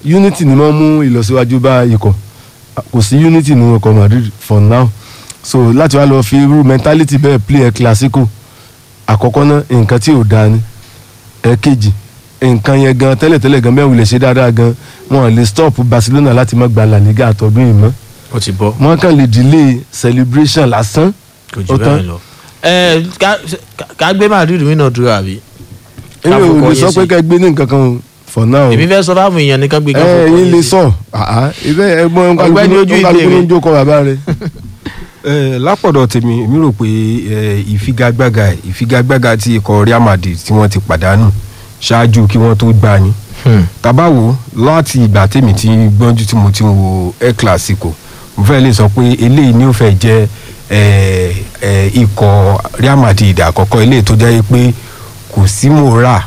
unity ni wọ́n mú ìlọsíwájú bá ikọ̀ kò sí unity nínú ọkọ̀ Madrid for now so láti wá lọ fi irú mentality bẹ́ẹ̀ play ẹ̀ classico àkọ́kọ́ náà nǹkan tí ò dáa ni ẹ̀ẹ̀kejì nǹkan yẹn gan tẹ́lẹ̀tẹ́lẹ̀ gan bẹ́ẹ̀ wulẹ̀ ṣe dáadáa gan wọn lè stop Barcelona láti má gba La Liga àtọ́dún yìí mọ́ ó ti bọ́ wọn kàn lè delay celebration lásán kò jù Ó tán. bẹ́ẹ̀ lọ. ẹ ká- ká- ká gbé Madrid mí náà dúró àbí. èmi ò Káfọkọ lè yín sọ sí. pé ká gbé ní nǹkan kan for now èmi fẹ́ sọ fáwọn èèyàn nìkan gbé ẹ káfọkọ ẹ̀yin yín lè sí. sọ àá ibẹ̀ ẹ̀gbọ́n Ọ̀gbẹ́ni ojú ìdè kálukú ló rẹ̀. ń jókòó bàbá rẹ̀ Eh, lápọ̀dọ̀ tèmi èmi rò pé eh, ìfigagbága ìfigagbága ti ikọ̀ Real Madrid tí wọ́n ti pàdánù ṣáájú kí wọ́n tó gbá ni Hmm. tabawo láti ìgbà tèmi ti gbọ́njú tí mo ti ń wo El Clasico mo fẹ́ lè sọ pé eléyìí ni ó fẹ́ jẹ́ eh, eh, ikọ̀ Real Madrid àkọ́kọ́ eléyìí tó jẹ́ pé kò sí mòórà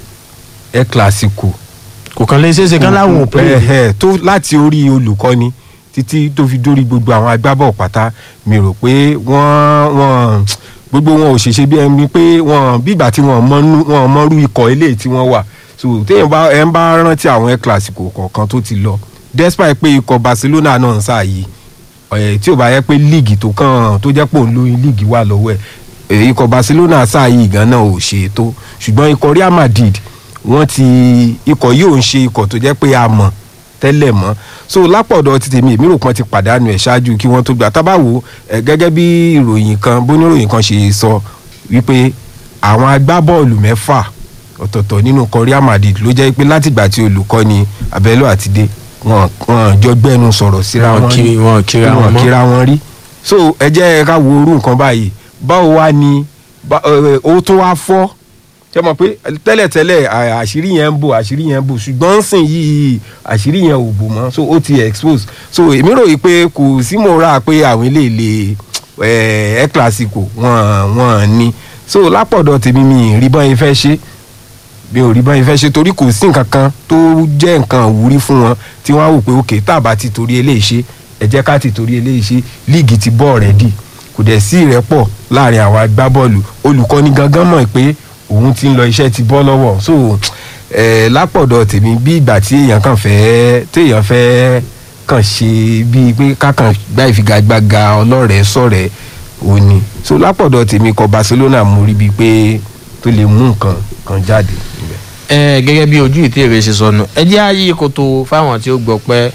El Clasico kò kàn lè ṣeéṣe kán láwọn ò pé ẹ ẹ tó láti orí olùkọ́ni títí tó fi dórí gbogbo àwọn agbábọ̀ pátá mi rò pé wọ́n wọ́n gbogbo wọn ò ṣèṣe bí ẹni pé wọ́n bígbà tí wọ́n mọ́nú wọ́n mọ́rú ikọ̀ eléyìí tí wọ́n wà so téèyàn bá ẹ ń bá rántí àwọn El Clasico kọ̀ọ̀kan tó ti lọ despite pé ikọ̀ Barcelona náà ń sáàyè ẹ̀ tí ò bá yẹ pé líìgì tó kàn tó jẹ́ pò ń lóyún líìgì wà lọ́wọ́ ẹ̀ ẹ̀ ikọ̀ Barcelona sáàyè gan náà ò ṣe é tó ṣùgbọ́n ikọ̀ Real Madrid wọ́n ti ikọ̀ yìí ò ń ṣe ikọ̀ tó jẹ́ pé a mọ̀ tẹ́lẹ̀ mọ́ so lápọ̀dọ̀ ti tèmi èmi rò pọ́n ti pàdánù ẹ̀ ṣáájú kí wọ́n tó gbà tábàwò ẹ̀ gẹ́gẹ́ bí ìròyìn kan bóníròyìn kan ṣe sọ wípé àwọn agbábọ́ọ̀lù mẹ́fà ọ̀tọ̀ọ̀tọ̀ nínú ikọ̀ Real Madrid ló jẹ́ pé látìgbà tí olùkọ́ni Abẹ́lé àti dé wọn wọn jọ gbẹ́nu sọ̀rọ̀ síra wọn wọn rí kiri wọn kíra wọn wọn mọ́ kíra wọn rí so ẹ jẹ́ ká wo orú nǹkan báyìí báwo wá ni bá- ẹ, ẹ, ó tún wá fọ́ ṣe mọ̀ pé tẹ́lẹ̀tẹ́lẹ̀ à- àṣírí yẹn ń bò àṣírí yẹn ń bò ṣùgbọ́n sìn yìí àṣírí yẹn ò bò mọ́ so ó ti expose so èmi rò yìí pé kò sí mo rà pé àwọn ilé ilé ẹ ẹ classico wọn wọn ní so lápọ̀dọ̀ tèmi mi ì rí bọ́n yẹn fẹ́ ṣe bí ò rí bọ́n yẹn fẹ́ ṣe torí kò sí nǹkan kan tó jẹ́ nǹkan àwúrí fún wọn tí wọ́n á wò pé òkè tàbá ti torí eléyìí ṣe ẹ jẹ́ ká ti torí eléyìí ṣe líìgì ti bọ́ ọ̀rẹ́dì kò dẹ̀ sí ìrẹ́pọ̀ láàrin àwọn agbábọ́ọ̀lù olùkọ́ni gangan mọ̀ pé òun ti ń lọ iṣẹ́ ti bọ́ lọ́wọ́ so eh, lápọ̀dọ̀ tèmi bí ìgbà tí èèyàn kàn fẹ́ téèyàn fẹ́ kàn ṣe bíi pé kákan gbá ìfigagbága ọlọ́rẹ̀ẹ́ sọ̀rẹ́ òní so lápọ̀dọ̀ tèmi kọ Barcelona mú rí bíi pé tó lè mú nǹkan kan jáde níbẹ̀. ẹ gẹ́gẹ́ bí ojú ìtẹ̀rẹ̀ ṣe sọnù ẹ jẹ́ ààyè kòtò fáwọn tí ó gbọ́ pẹ́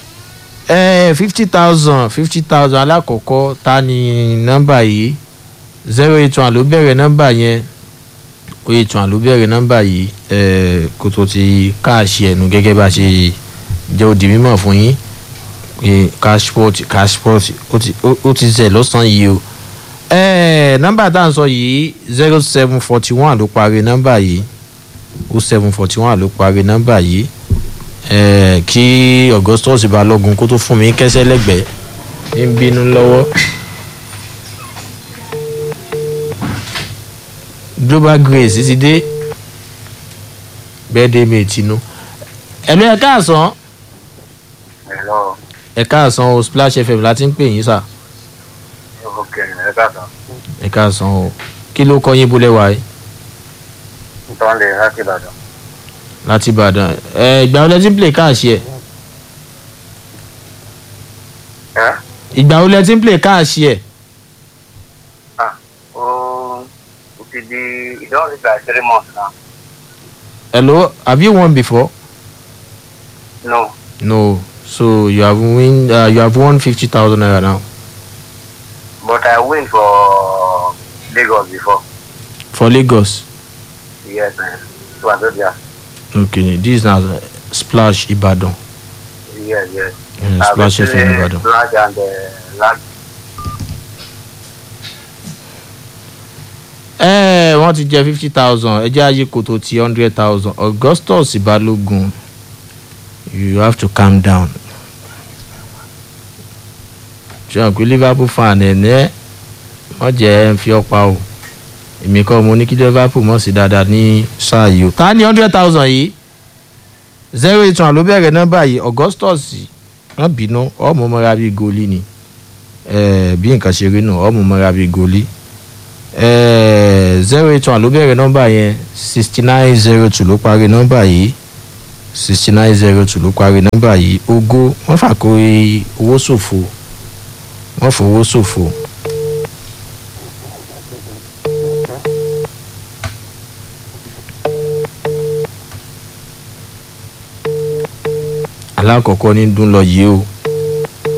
ẹ fifty thousand fifty thousand alákọ̀ọ́kọ́ ta ni nọ́mbà yìí zero eight one ló bẹ̀rẹ̀ nọ́mbà yẹn o eight one ló bẹ̀rẹ̀ nọ́mbà yìí ẹ kòtò ti káàṣì ẹ̀nu gẹ́gẹ́ bá ṣe jẹ́ òdì mímọ̀ fún yín pé cashport cashport ó ti ó- ó ti zẹ̀ lọ́sàn-án yìí o ẹ nọ́mbà tá à ń sọ yìí zero seven forty one ló parí nọ́mbà yìí o seven forty one ló parí nọ́mbà yìí ẹẹ kí Augustus Balógun kó tó fún mi kẹsẹ̀ lẹ́gbẹ̀ẹ́ ń bínú lọ́wọ́. Global Grace ti dé birthday mate inú ẹ̀lú ẹ̀ káàsán Hello, ẹ̀ káàsán o Splash FM láti ń pè yín sà okay, ẹ káàtó. ẹ̀ káàsán o kí ló kọ́ yín bólẹ̀ wáyé Nítorí lè láti Ìbàdàn. láti Ìbàdàn ẹ̀ ìgbà wo lẹ ti ń play káàṣì ẹ̀ Ẹ́ ìgbà wo lẹ ti ń play káàṣì ẹ̀ ah ó ó ti di ìdánwò ti gba three months now. hello have you won before. No, No. So you have win. Uh, you have won fifty thousand naira now but I win for Lagos before. for Lagos. Yes, man. Wazobia. Okay, this is now Splash Ibadan. Yes, yes. Mm, I've Splash been FM playing Ibadan. Splash and uh, Lag. Ẹ wọ́n ti jẹ fifty thousand ẹ jẹ́ ayé kòtò ti hundred thousand Augustus Balogun you have to calm down. Ṣé o pé Liverpool fan ẹ̀ ní ẹ́ wọ́n jẹ́ ẹ̀ ń fi ọ́ pa o èmi kọ́ mo ní kí Liverpool mọ̀ sí dáadáa ní sáà yìí o. ta ni hundred thousand yìí zero eight one ló bẹ̀rẹ̀ nọ́mbà yìí Augustus wọ́n bínú ọmọ mọ́ra bíi goli ni Eh, bí nǹkan ṣe rí nù ọmọ mọ́ra bíi goli zero eight one ló bẹ̀rẹ̀ nọ́mbà yẹn sixty nine zero two ló parí nọ́mbà yìí sixty nine zero two ló parí nọ́mbà yìí ogó wọ́n fàkórí owó ṣòfò wọ́n fowó ṣòfò. alákọ̀ọ́kọ́ ní dún lọ yìí o